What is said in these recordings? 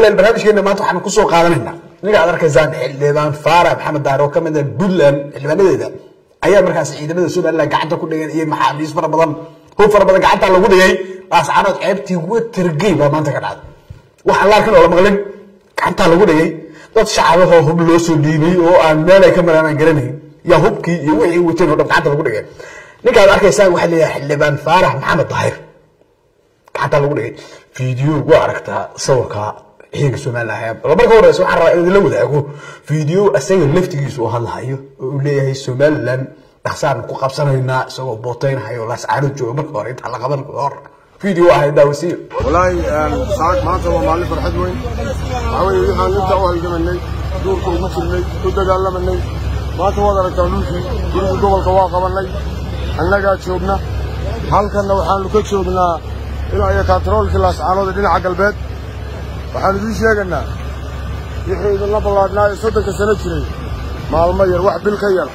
ilan barnaamijkeena maanta waxaan kusoo qaadanaynaa ninka aad arkaysaan xildhibaan faara maxamed daar oo kamid ah puntland xildhibaanadeeda ayaa markaas ciidamada somaliland gacanta ku dhigeen iyo maxaabiis fara badan hub fara badan gacanta lagu dhigay laascaanood ceebtii watergey baa maanta ka dhacday waxaan la arkin oo la maqlin gacantaa lagu dhigay dad shacabahoo hub loo soo dhiibay oo aan meel ay ka maraan aan garanayn yaa hubkii iyo wixii wateen oo dhan gacanta lagu dhigay ninka aad arkaysaan waxaa leeyahay xildhibaan faarax maxamed daahir gacanta lagu dhigay video waa aragtaa sawirka ciidanka somaliland marka horeysa waxaan rabaa in idinla wadaago video asaga laftigiisa uu hadlahayo oo uu leeyahay somaliland dhaqsaan ku qabsanaynaa isagoo booteynhayo laascaano jooga marka hore intaan la qaban hor video ahay daawasiyo walaahi saak maanta waa maalin farxad weyn waxaa weeye waxaan inta u halgamanay duurka ugu jirnay u dagaalamanay maanta waad aragtaa dhulkii gurigii gobolka waa qabannay annagaa joogna halkanna waxaannu ka joognaa ilaa iyo kaantaroolkii laascaanood ee dhinaca galbeed waxaannu idiin sheegaynaa wixii idinla ballaadhnaa ee soddonka sano jiray maalmo yar wax bil ka yar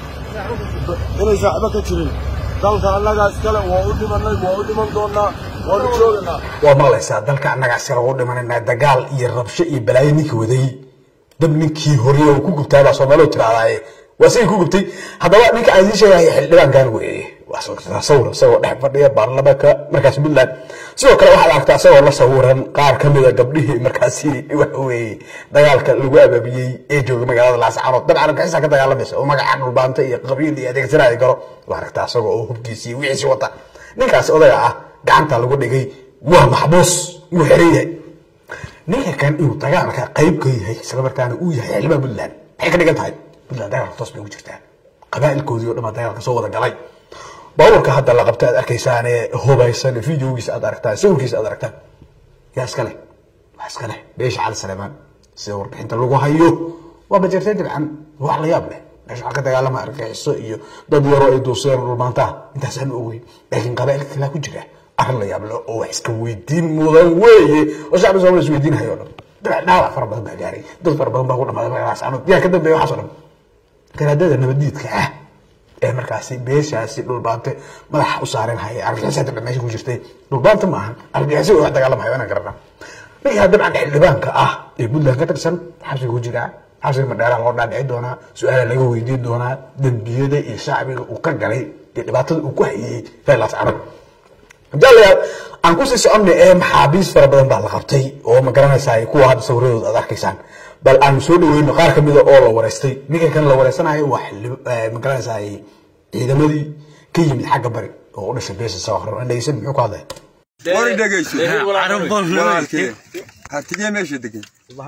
inay saaxibo ka jirin dalka annagaa iskale waa u dhimannay waa u dhiman doonnaa waanu joogaynaa waa maqlaysaa dalka annagaa sira ugu dhimanayna dagaal iyo rabsho iyo balaayo ninkii waday dab ninkii horiye uu ku gubtaa baa soomaalidu tirahdaaye waa sigii ku gubtay haddaba ninka aan idiin sheegaya xildhibaankan weeye waa sawir isagoo dhex fadhiya baarlamaanka markaas puntland sidoo kale waxaad aragtaa isagoo la sawiran qaar ka mida gabdhihii markaasi waxa weeye dagaalka lagu abaabiyey ee jooga magaalada laascaanood dabcan gaxisaa ka dagaalamaysa oo magaca dhulbaanta iyo qabiil iyo adeegsanaya garo waa aragtaa isagoo oo hubkiisii wixiisi wata ninkaas odaga ah gacanta lagu dhigay waa maxbuus wuu xiran yahay ninka kan inuu dagaalka qayb ka yahay isla markaana uu yahay xildhibaan puntland maxay ka dhigan tahay puntland dagaalka toos bay ugu jirtaa qabaa'ilkoodii oo dhan baa dagaalka soo wada galay baabuurka hadda la qabta aad arkaysaan ee hubaysan videogiisa aad aragtaan sawirkiisa aad aragtaan yaa iska leh waa iska leh beesha cali saleemaan sida warbixinta lagu hayo waa bajeertay dabcan wax la yaab leh meesha waxaa ka dagaalama argaxiso iyo dad yaroo ay duuseen dhulmaantaha intaasaan ogeyn laakiin qabaa'ilka kalaa ku jira arrin la yaab leh oo wax iska weydiin mudan weeye oo shacbi soomaaliya is weydiinayo o dhan dabcan dhaawac fara badan baa gaaray dad fara badan baa ku dhamaaday magaaladaas anood yaa ka dambeeya waxaas oo dhan garaadada nabadiidka ah ee markaasi beeshaasi dhulbaante madaxa u saaran haya argixisa dabcan meesha ku jirtay dhulbaanta ma ahan argixisa wax dagaalamayo inaan garanaa ninkaa dabcan xildhibaanka ah ee puntland ka tirsan xabsiga ku jiraa xabsiga madheeraha loo dhaadhici doonaa su-aala laga weydiin doonaa dembiyada iyo shacbiga uu ka galay iyo dhibaatada uu ku hayey reelaas carab jalayaal aan kusii soconna ee maxaabiis fara badan baa la qabtay oo ma garanaysaa kuwa hadda sawiradooda aad arkaysaan bal aan soo dhaweyno qaar ka mida oo la wareystay ninka kan la wareysanayo waa ma garanaysaa ciidamadii ka yimid xagga bari oo u dhashay beesha soo hor dhegeysan muxuu ku hadlaya Wari dhegeyso. Walaalkee. Hartigee meesha degan.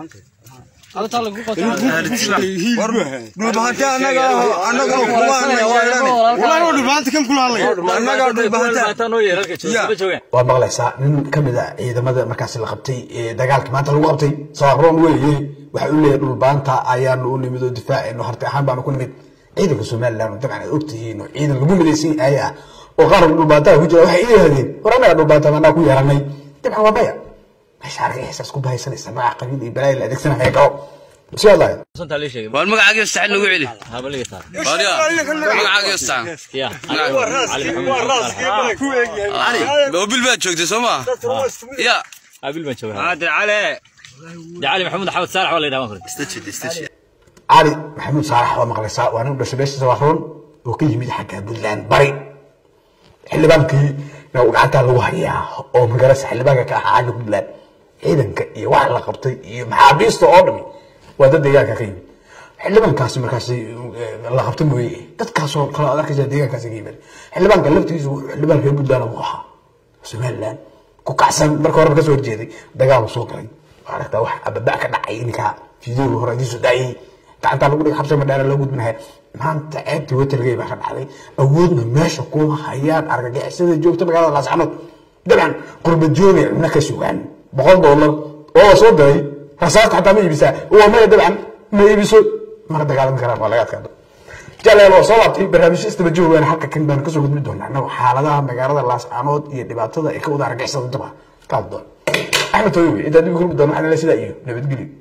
War dhulbahante annaga annaga kuwaana yeelane. Walaalkee dhulbahante kan kula hadlaya. Annaga dhulbahante. waa maqlaysaa nin ka mid a ciidamada markaasi la qabtay ee dagaalka maanta lagu qabtay saaroon weeye waxa uu leeyahay dhulbaanta ayaanu u nimid oo difaacayno harti ahaan baanu ku nimid ciidanka somaliland dabcan aad ogtihiin oo ciidan lagu midaysan yahay ah oo qaar dhulbaantaha ku jira waxay iihahdeen war annaga dhulbaanta anaa ku yeelanay dabcan waa maya meesha argay xisaas ku bahaysanaysa magaca qabiil iyo balaayo la adeegsanaya galo si hadlaya war magacaaga sax nagu celi warya magacaaga sax cali mobil baad joogtay soo ma ya cali maxamuud saalax waa maqlaysaa waa nin u dhashay beesha sawaaroon oo ka yimid xagga puntland bari xildhibaankii uu gacantaa lagu hayaa oo magarasa xildhibaanka ka ahaa xagga puntland ciidanka iyo wax la qabtay iyo maxaabiista oo dhami waa dad deegaanka ka yimid xildhibaankaasi markaasi la qabta mooye dadkaasoo kale aad arkaysa deegaankaasi ka yimid xildhibaanka laftigiisu xildhibaanka reer puntland buu ahaa somaliland ku kacsan marka horeba kasoo horjeeday dagaal soo galay waa aragtaa wax ababa ka dhacay ninka fideoga hore adiisu dhacayay gacantaa lagu dhigay xabsa madhaara loo gudbinaya maanta ceebtii watergey baa ka dhacday awoodna meesha kuma hayaan argagixisada joogta magaalada laascanood dabcan qurbad joogay cunno ka sugaan boqol doolar oo la soo diray rasaasta xataa ma iibisaa waa maya dabcan ma iibiso mana dagaalami karaan waa laga adkaado jalaal waa soo laabtay barnaamijyo istaba joogaan halka kan baan kasoo gudbi doonaa annagu xaaladaha magaalada laascanood iyo dhibaatada ay ka wada argixisada daba kaad doon axmed tooyowe intaa dib u kulmi doona waxaan sidaa iyo nabadgelyo